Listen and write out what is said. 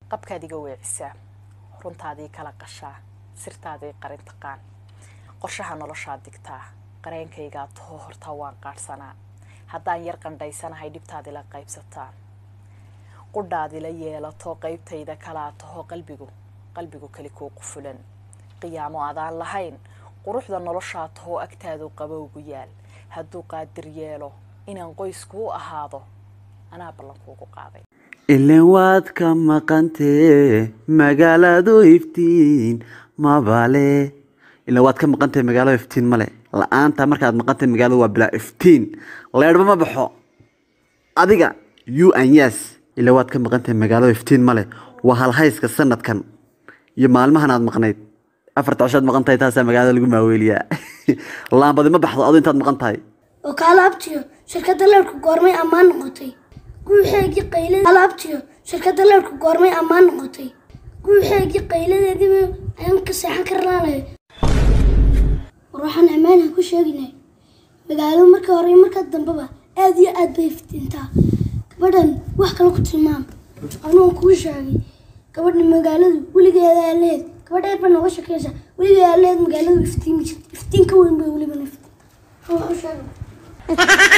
qabkaad iga weecisaa runtaadii kala qashaa sirtaadii qarin taqaan qorshaha noloshaad digtaa qareenkaygaa tahoo hortaa waan qaadhsanaa haddaan yar qandhaysanahay dhibtaadila qaybsataa qudhaadila yeelato qaybtayda kalaa tahoo qalbigu qalbigu keli kuu qufulan qiyaamo adaan lahayn quruxda noloshaa tahoo agtaadu qabowgu yaal hadduu qaadir yeelo inaan qoyskuu ahaado anaa ballankuugu qaaday ilen waad ka maqantee magaaladu iftiin mabale ilen waad ka maqantee magaalada iftiin male la-aanta markaad maqantay magaaladu waa bilaa iftiin leedhba ma baxo adiga you and yes ilen waad ka maqantay magaalada iftiin male waa halhayska sanadkan iyo maalmahan aad maqnayd afarta coshaad maqan tahay taasaa magaalada lagu maaweeliyaa laambadi ma baxdo adu intaad maqan tahay oo kaala abtiyo shirkadda leerku goormay ammaan noqotay guuxeegii qaylad kaala abtiyo shirkadda leerku goormay ammaan noqotay guuxeegii qayladeediiba ayaan ka seexan karlaanay war waxaan ammaanha ku sheeginay magaaladu marka hore iyo marka dambeba aada iyo aad bay iftiintaa gabadhan wax kale ku tilmaam anuun kuu sheegay gabadha magaaladu weligeeda aaleed gabadha eer baa nooga shakeysa weligeeda aaleed magaaladu iftiimi jirta iftiin ka weyn bay weliba iftiin waxaan u sheegay